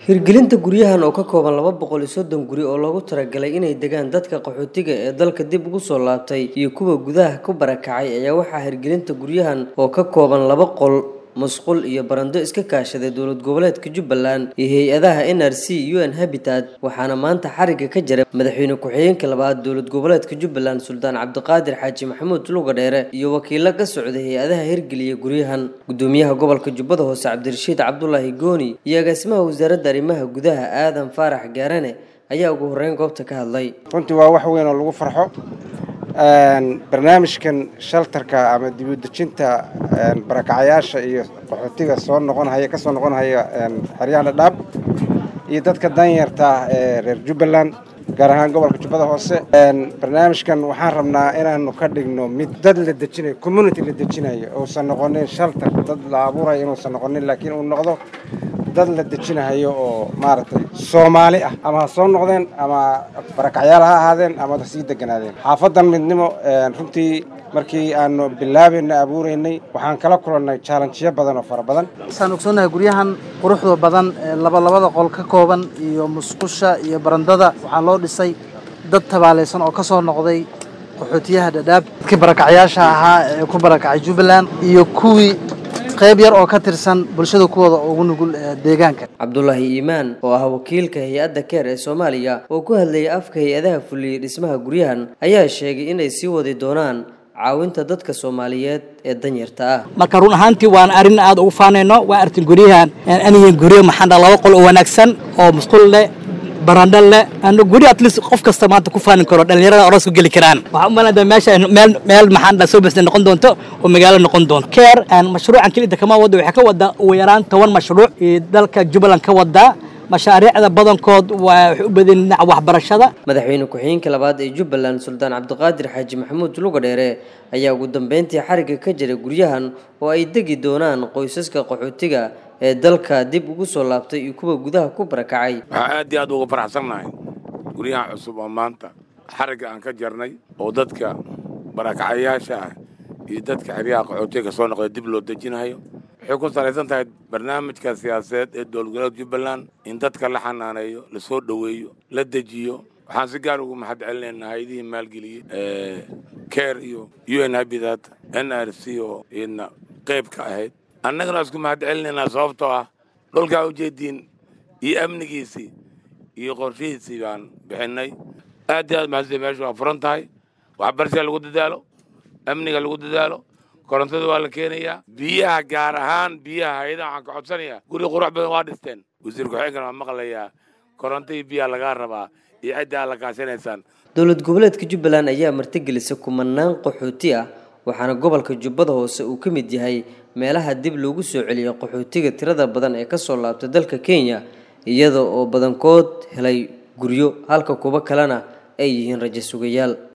hirgelinta guryahan oo ka kooban laba boqol iyo soddon guri oo loogu talagalay inay degaan dadka qaxootiga ee dalka dib ugu soo laabtay iyo kuwa gudaha ku barakacay ayaa waxaa hirgelinta guryahan oo ka kooban laba qol musqul iyo barando iska kaashaday dowlad goboleedka jubbaland iyo hay-adaha n r c u n habitat waxaana maanta xariga ka jiray madaxweyne ku-xigeenka labaad dowlad goboleedka jubbaland suldaan cabdiqaadir xaaji maxamuud luga dheere iyo wakiilo ka socday hay-adaha hirgeliya guryahan gudoomiyaha gobolka jubbada hoose cabdirashiid cabdulaahi gooni iyo agaasimaha wasaaradda arrimaha gudaha aadan faarax gaarane ayaa ugu horreyn goobta ka hadlay runtii waa wax weyn oo lagu farxo barnaamijkan shaltarka ama dibudejinta barakacayaasha iyo qaxootiga soo noqonhaya ka soo noqonhaya xeryaha dhadhaab iyo dadka danyarta ee reer jubbaland gaar ahaan gobolka jubbada hoose barnaamijkan waxaan rabnaa inaanu ka dhigno mid dad la dejinayo community la dejinayo uusan noqonin shaltar dad la abuurayo inuusan noqonin laakiin uu noqdo dad la dejinahayo oo maaragtay soomaali ah ama ha soo noqdeen ama barakacyaal ha ahaadeen ama ha sii deganaadeen xaafadan midnimo runtii markii aanu bilaabayna abuuraynay waxaan kala kulannay jaalanjiyo badan oo fara badan waxaan ogsoonnahay guryahan quruxda badan ee labalabada qol ka kooban iyo musqusha iyo barandada waxaa loo dhisay dad tabaalaysan oo ka soo noqday qaxootiyaha dhadhaab dadkii barakacyaasha ahaa ee ku barakacay jubbaland iyo kuwii qayb yar oo ka tirsan bulshada kuwooda ugu nugul deegaanka cabdulaahi iimaan oo ah wakiilka hay-adda keer ee soomaaliya oo ku hadlayay afka hay-adaha fuliyey dhismaha guryahan ayaa sheegay inay sii wadi doonaan caawinta dadka soomaaliyeed ee danyarta ah marka run ahaantii waan arrin aad ugu faanayno waa artin guryahan anihin guryo maxaa laba qol oo wanaagsan oo musqul leh barandho leh ano guri at least qof kasta maanta ku faanin karo dhalinyarada oros ku geli karaan waxaan u malaynaa meesha meel meel maxaan dhaa soo basna noqon doonto oo magaalo noqon doonto keer mashruucan kelida kama wada waxay ka wadaa ugu yaraan toban mashruuc iyo dalka jubbaland ka wadaa mashaariicda badankood waa waxay u badan dhinaca waxbarashada madaxweyne ku-xigeenka labaad ee jubbaland suldaan cabdiqaadir xaaji maxamuud luga dheere ayaa ugu dambeyntii xariga ka jiray guryahan oo ay degi doonaan qoysaska qaxootiga ee dalka dib ugu soo laabtay iyo kuwa gudaha ku barakacay waxaa aad iyo aad uga faraxsannahay guryahan cusub oo maanta xarigga aan ka jarnay oo dadka barakacayaasha ah iyo dadka xeryaha qaxootiga soo noqday dib loo dejinayo waxay ku salaysan tahay barnaamijka siyaasadeed ee dowlad goboleedka jubbaland in dadka la xanaaneeyo lasoo dhoweeyo la dejiyo waxaan si gaar ugu mahad celinaynaa hay-adihii maalgeliyey care iyo u n habitat n r c oo iyadna qayb ka ahayd annagana isku mahad celinaynaa sababtoo ah dhulkaa ujeediin iyo amnigiisii iyo qorshihiisii baan bixinay aad iyo aad mahadsan meeshu waa furan tahay waxbarashaa lagu dadaalo amniga lagu dadaalo korontada waa la keenayaa biyaha gaar ahaan biyaha hay-adaha waxaan ka codsanayaa guri qurux badan waa dhisteen wasiir ku-xigeenkana waa maqlayaa koronto iyo biyaha lagaa rabaa iyo cidda aad la kaashanaysaan dowlad goboleedka jubbaland ayaa martigelisa kumanaan qaxooti ah waxaana gobolka jubbada hoose uu ka mid yahay meelaha dib loogu soo celiyay qaxootiga tirada badan ee kasoo laabtay dalka kenya iyada oo badankood helay guryo halka kuwo kalena ay yihiin rajo sugayaal